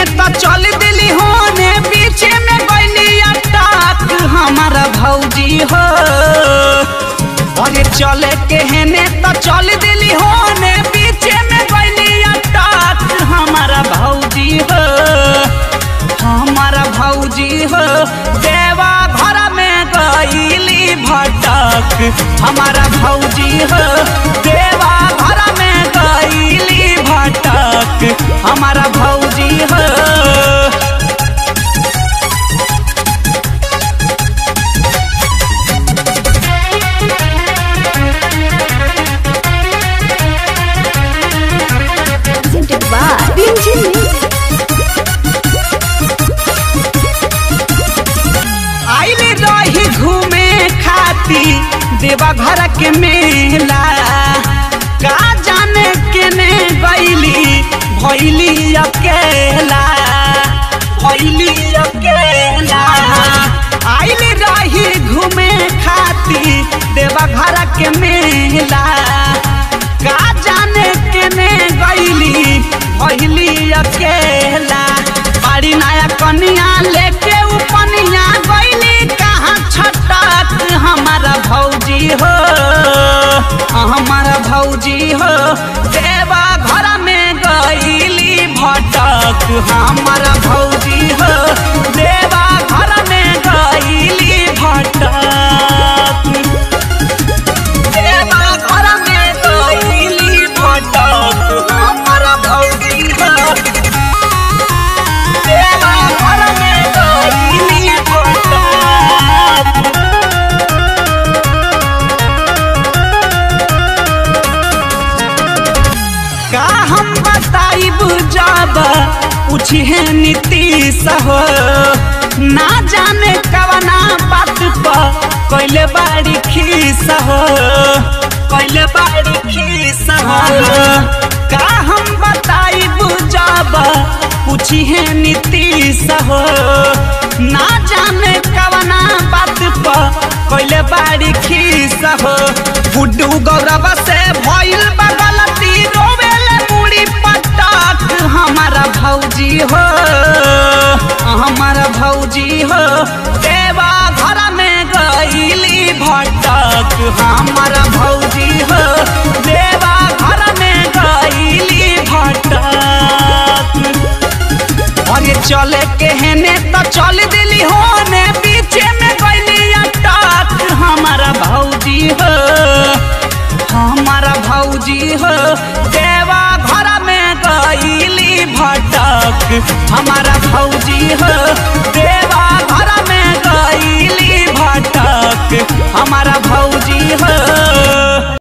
तो चल दिली होने पीछे में गईली अटक हमारा भौजी हो अरे चले के हेने तो चल दिली होने पीछे में गईली अटक हमारा भौजी हो हमारा भौजी हो देवा घर में गईली भटक हमारा भौजी हो देवा घर में गईली भटक हमारा भौजी हो presented by Binjin Music. आइल रही घूमे खाती देवा घर के मेला का जाने केने गईली भैली अकेला भैली अकेला आइल रही घूमे खाती देवा घर के मेला का जाने केने गईली भैली अकेला बड़ी नया कनिया लेके उपनिया गईली कहाँ छटक हमारा भौजी हो हमारा भौजी हो देवा घर में गईली भटक हमारा भौजी हो देवा घर में गईली भटक देवा घर में गईली भटक हमारा भौजी हो देवा घर में गईली भटक का हम बताई बुझब पूछिए नीतीश हो ना जाने कवना बात पर कैले बाड़ी खीस हो कैले बाड़ी खीस हो का हम बताई बुझब पूछिए नीतीश हो ना जाने कवना बात पर कैले बाड़ी खीस हो गुड्डू गौरव से भइल बा गलती रोवेले मुड़ी पटक हमारा भौजी हो हमारा भौजी हो देवा घर में गईली भटक हमारा भौजी हो देवा घर में गईली भटक अरे चले के हेने तो चल दिली होने पीछे में गईली अटक हमारा भौजी हो हमारा भौजी हो देवा घर में गईली भटक हमारा भौजी हो